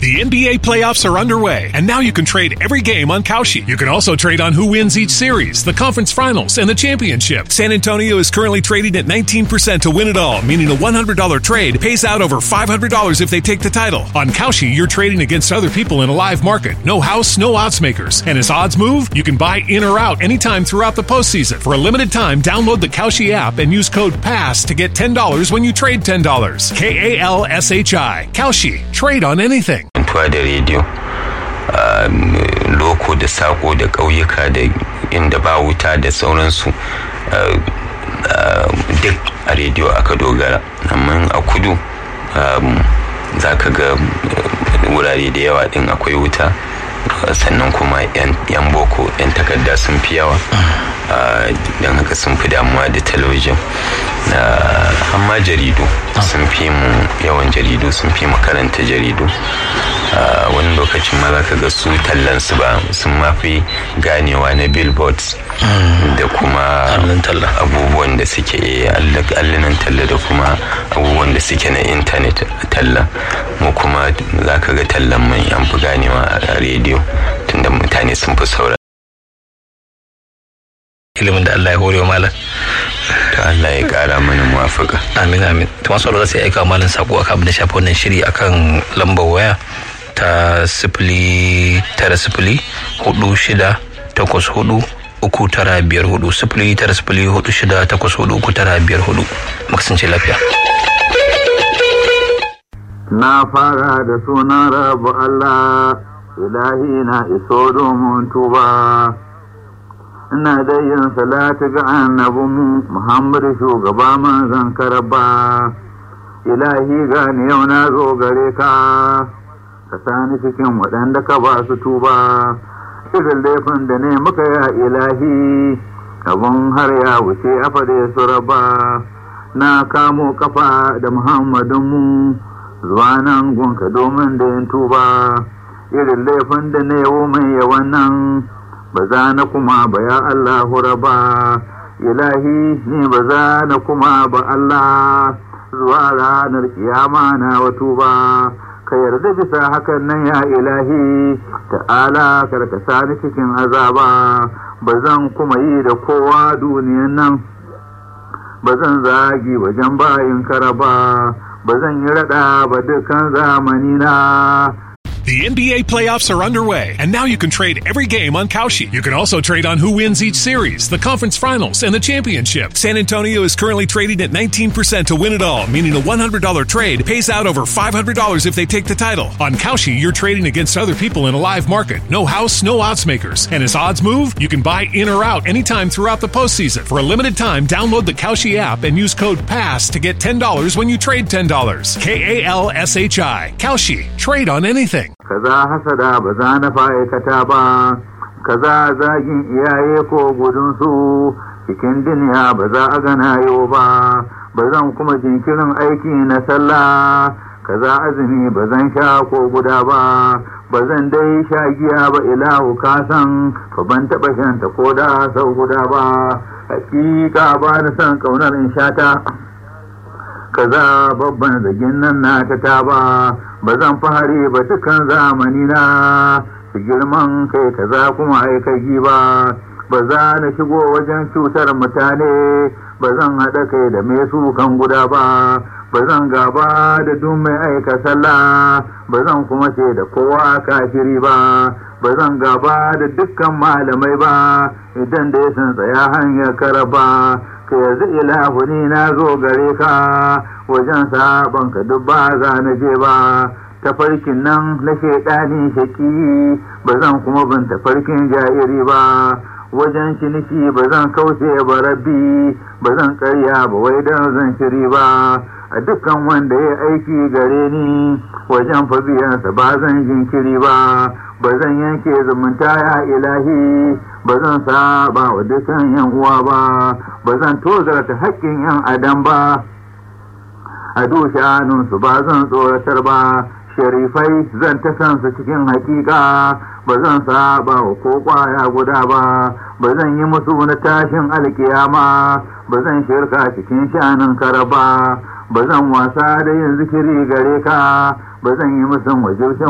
The NBA playoffs are underway, and now you can trade every game on Kalshi. You can also trade on who wins each series, the conference finals, and the championship. San Antonio is currently trading at 19% to win it all, meaning a $100 trade pays out over $500 if they take the title. On Kalshi, you're trading against other people in a live market. No house, no odds makers. And as odds move, you can buy in or out anytime throughout the postseason. For a limited time, download the Kalshi app and use code PASS to get $10 when you trade $10. K A L S H I. Kalshi. Trade on anything. mantuwa da rediyo loko da sako da ƙauyuka da inda ba wuta da sauransu duk a rediyo aka dogara amma a kudu za ka ga wurare da yawa din akwai wuta sannan kuma 'yan boko 'yan takarda sun fi yawa don haka sun fi damuwa da talabijin amma jaridu sun fi mu yawan jaridu sun fi mu karanta jaridu wani lokacin ma za ka ga su tallansu ba sun mafi ganewa na billboards da kuma abubuwan da suke allunan talla da kuma abubuwan da suke na intanet talla mu kuma za ka ga tallan mai an fi ganewa a rediyo tunda mutane sun fi saura ilimin da Allah ya hore wa malam to Allah ya kara mana muwafaka amin amin to masu za su yi aika malam sako akan abin da shafi wannan shiri akan lambar waya ta sifili tara sifili hudu shida takwas hudu uku tara biyar hudu sifili tara sifili hudu shida takwas hudu uku tara biyar hudu makasance lafiya na fara da sunan rabu Allah ilahi na iso domin tuba ina da yin salati ga annabin Muhammad shugaba manzan karaba ilahi gani yau na zo gare ka ka sani cikin waɗanda ka ba su tuba irin laifin da ne muka ya ilahi abun har ya wuce a fade su raba na kamo kafa da muhammadinmu zuwa nan gunka domin da yin tuba irin laifin da ne mai yawan nan ba za na kuma ba ya Allahu raba ilahi ni ba za na kuma ba Allah zuwa ranar kiyama na wato ba ka yarda bisa hakan nan ya ilahi ta'ala karkasa ni cikin azaba ba zan kuma yi da kowa duniyan nan ba zan zagi wajen bayin karaba ba zan yi rada ba dukkan zamani na The NBA playoffs are underway, and now you can trade every game on Kalshi. You can also trade on who wins each series, the conference finals, and the championship. San Antonio is currently trading at 19% to win it all, meaning a $100 trade pays out over $500 if they take the title. On Kalshi, you're trading against other people in a live market. No house, no odds makers. And as odds move, you can buy in or out anytime throughout the postseason. For a limited time, download the Kalshi app and use code PASS to get $10 when you trade $10. K A L S H I. Kalshi. Trade on anything. kaza hasada ba za na fa'aikata ba kaza zagin iyaye ko gudunsu cikin duniya ba za a gana yau ba ba zan kuma jinkirin aiki na sallah kaza azumi ba zan sha ko guda ba ba zan dai sha giya ba ilahu kasan fa ban taɓa shanta ko da sau guda ba hakika ba da son ƙaunar in shata kaza babban zagin nan na ta taba ba zan fahari ba dukan zamani na su girman kai kaza kuma aikagi ba ba za na shigo wajen cutar mutane ba zan haɗa kai da mai sukan guda ba ba zan gaba da duk mai aika sallah ba zan kuma ce da kowa kafiri ba ba zan gaba da dukkan malamai ba idan da ya san tsaya hanyar karaba ka yanzu ilahu ni na zo gare ka wajen sabon ka duk ba za na je ba tafarkin nan na shaidani shaki ba zan kuma bin tafarkin jairi ba wajen ciniki ba zan kauce ba rabbi ba zan karya ba wai don zan shiri ba a dukkan wanda ya aiki gare ni wajen fabiyansa ba zan jinkiri ba ba zan yanke zumunta ya ilahi ba zan saba wa dukkan yan uwa ba ba zan tozarta haƙƙin yan adam ba a dushanunsu ba zan tsoratar ba sharifai zan ta kansa cikin hakika ba zan saba wa ko kwaya guda ba ba zan yi musu na tashin alkiyama ba zan shirka cikin shanin karaba ba zan wasa da yin zikiri gare ka ba zan yi musu wajibcin